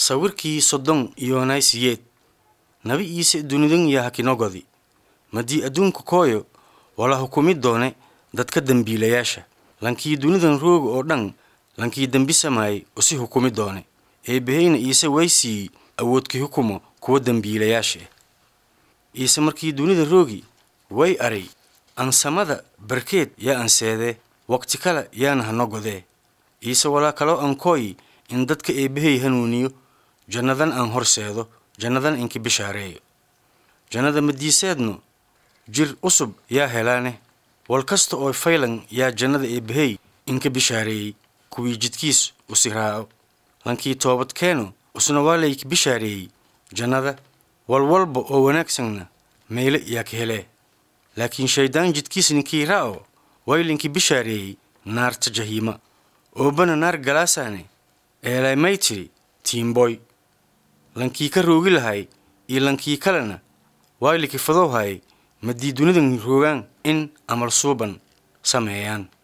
sawirkii soddon iyo naysiyeed nabi iise dunidan yaha kinogodi madii adduunka kooyo wala hukumi doone dadka dembiilayaasha lankii dunidan rooga oo dhan lankii dembi samaayay usi hukumi doone eebbahayna iise way siiyey awoodkii hukumo kuwa dembiilayaasha ah iise markii dunida roogi way aray ansamada barkeed yaa anseedee waqti kale yaana hano godee iise walaa kaloo ankooyi in dadka eebbahay hanuuniyo jannadan aan horseedo jannadan inki bishaareeyo jannada madiiseedno jir usub yaa helaane wal kasta oo faylan yaa jannada eebbahay inka bishaareeyey kuwii jidkiis usi raaco lankii toobad keeno usna waa layka bishaareeyey jannada walwalba oo wanaagsanna meyle yaa ka helee laakiin shayddaan jidkiis ninkii ra'o waylinkii bishaareeyey naarta jahiima oobana naar galaasaane eelay may tidhi tiimboy lankii ka roogi lahay iyo lankii kalena wayliki fadow hayay madii dunidan roogaan in amal suuban sameeyaan